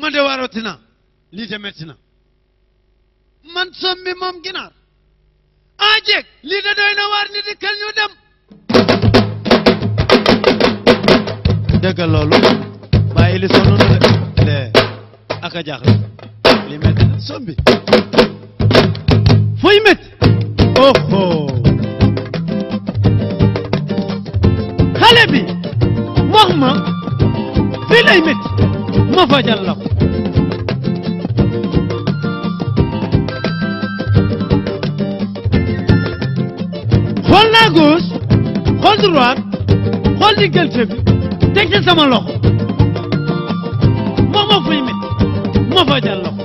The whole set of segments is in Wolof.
man de waaroti na lii de metti na man sombi moom ginaar ah jeeg lii de doy na waar ni di kel ñu dem dëgg loolu bàyyi li sonn na de de ak a jaaxle li metti na sombi fuy metti oho xale bi wax ma fii lay metti ma fajal la ko xool naa gauche xool droite xool diggante bi teg ci sama loxo wax ma fuy metti ma fajal la ko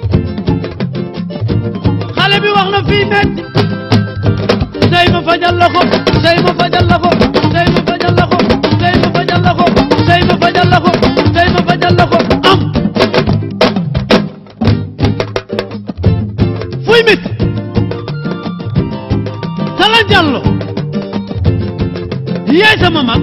xale bi wax na fii metti tey ma fajal la ko tey ma fajal la ko tey ma fajal la ko tey ma fajal la ko tey ma fajal la ko tey ma fajal la ko am fuy metti Talla Diallo yaay sama mag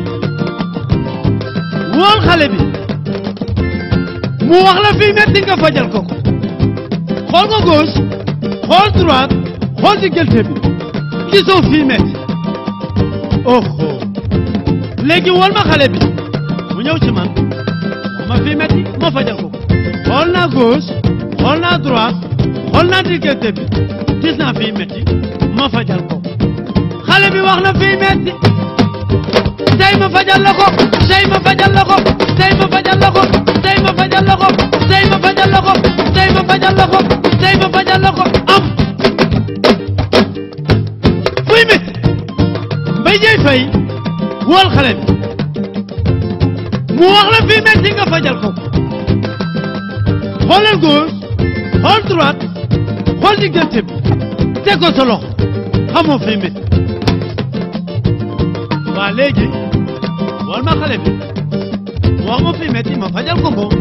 wool xale bi mu wax la fii metti nga fajal ko ko xool nga gauche xool droite xool diggante bi gisoo fii metti oho léegi wool ma xale bi mu ñëw ci man wax ma fii metti ma fajal ko ko xool naa gauche xool naa droite xool naa diggante bi gis naa fii metti ma fajal ko xale bi wax na fii metti tey ma fajal la ko tey ma fajal la ko tey ma fajal la ko tey ma fajal la ko tey ma fajal la ko tey ma fajal la ko tey ma fajal la ko am fuy metti mbay jey fay wool xale bi mu wax la fii metti nga fajal ko xoolal gauche xool droite xool diggante bi teg ko sa loxo xamoo fii metti waa léegi wol ma xale bi mu wax ma fii metti ma fajal ko ko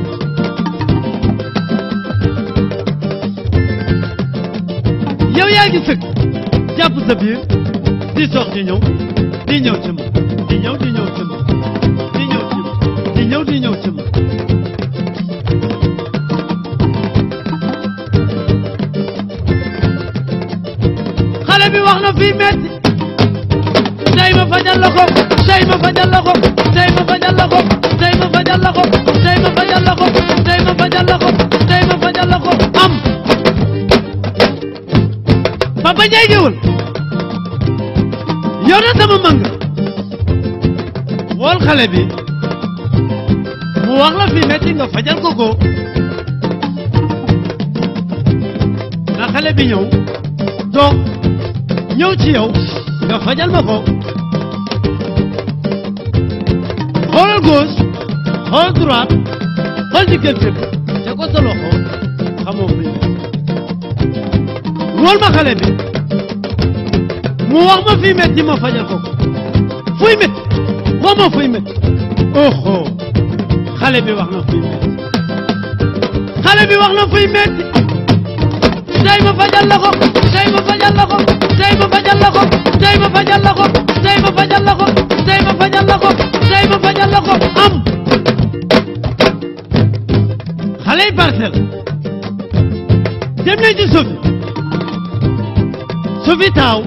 yow yaa ngi sëgg jàpp sa biir di sox di ñëw di ñëw ci ma di ñëw di ñëw ci ma di ñëw ci ma di ñëw di ñëw ci ma xale bi wax na fii metti tey ma fajal la ko tey ma fajal la ko tey ma fajal la ko tey ma fajal la ko tey ma fajal la ko tey ma fajal la ko tey ma fajal la ko am Papa Ndiaye géwël yow na sama mang wool xale bi mu wax la fii metti nga fajal ko ko na xale bi ñëw toog ñëw ci yow nga fajal ma ko xoolal gauche xool droite xool diggante bi te ko sa loxo xamoo fi wool ma xale bi mu wax ma fii metti ma fajal ko ko fuy metti wax ma fuy metti oho xale bi wax na fuy metti xale bi wax na fuy metti tey ma fajal la ko tey ma fajal la ko tey ma fajal la ko tey ma fajal la ko tey ma fajal la ko tey ma fajal la ko tey ma fajal la ko am xale yi parcelle dem leen ci Sophie Sophie taaw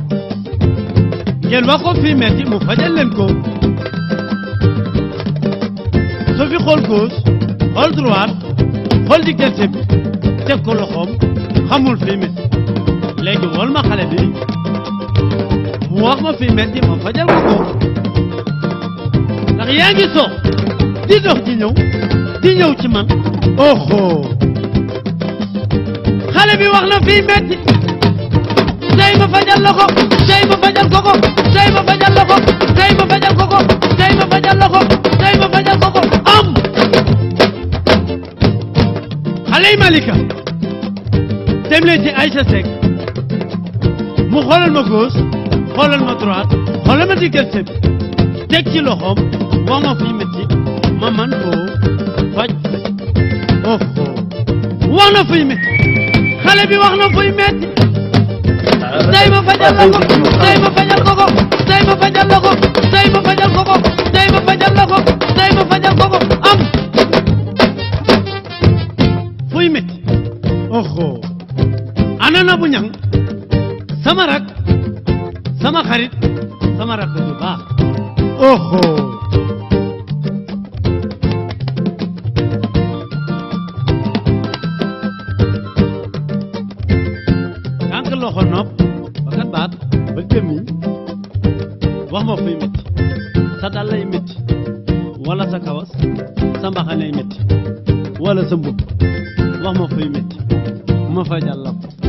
ngeen wax ko fii metti mu fajal leen ko Sophie xool gauche xool droite xool diggante bi teg ko loxoom xamul fii metti léegi wol ma xale bi mu wax ma fii metti ma fajal ko ko ndax yaa ngi sox di dox di ñëw di ñëw ci man oho xale bi wax na fii metti tey ma fajal la ko tey ma fajal ko ko tey ma fajal la ko tey ma fajal ko ko tey ma fajal la ko tey ma fajal ko ko am xale yi Malika dem leen ci Aïcha Seck mu xoolal ma gauche xoolal ma droite xoolal ma diggante bi teg ci loxoom wax ma fii metti ma man koo faj oh wax na fuy metti xale bi wax na fuy metti tey ma fajal la ko tey ma fajal ko ko tey ma fajal la ko tey ma fajal ko ko tey ma fajal la ko tey ma fajal ko ko am oho ana na bu ñang sama rak sama xarit sama rak ju baax oho tànk loxo nopp bakat baat ba gémmiñ wax ma fuy métti sa dal lay métti wala sa kawas sa mbaxanay métti wala sa mbubb wax ma fuy métti ma fajal la ko